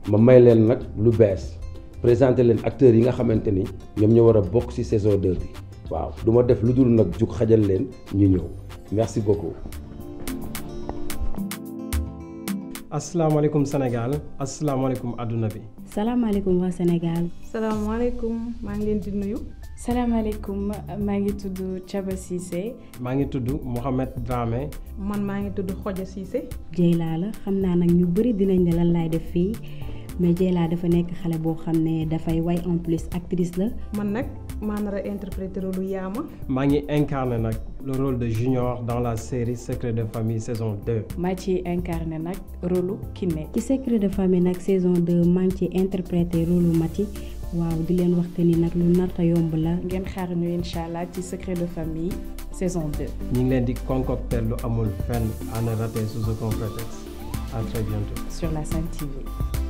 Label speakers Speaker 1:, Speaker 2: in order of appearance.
Speaker 1: ma may leen nag lu bees présenter leen acteurs yi nga xamante ni ñoom ñoo war a bokk ci saison 2 bi waaw du ma def lu dul nag jug xajal leen ñu ñëw merci beaucoup.
Speaker 2: asalaamaaleykum Sénégal asalaamaaleykum àdduna bi.
Speaker 3: salaamaaleykum waa Sénégal.
Speaker 4: salaamaaleykum maa ngi leen di nuyu.
Speaker 5: salaamaaleykum maa ngi tudd Thiaba Cissé.
Speaker 2: maa ngi tudd Mohamed Dramé.
Speaker 4: man maa ngi tudd Xoja Cissé.
Speaker 3: Dieyla la xam naa nag ñu bëri dinañ ne lan laay def fii mais Dieyla dafa nekk xale boo xam ne dafay way en plus actrice la.
Speaker 4: man nag maa nar a interpréter rôle Yaama.
Speaker 2: maa ngi incarné nag le rôle de Junior dans la série Secret de famille saison 2.
Speaker 5: maa ci incarné nag rôle Kiné.
Speaker 3: ci Secret de famille nag saison 2 maa ngi ci interpréter rôle Mati waaw di leen wax que ni nag lu narta yomb la.
Speaker 5: ngeen xaar ñu incha allah ci Secret de famille saison 2.
Speaker 2: ñu ngi leen di concocter lu amul fenn à ne rater sous aucun prétexte à très bientôt.
Speaker 5: sur la Sen TV.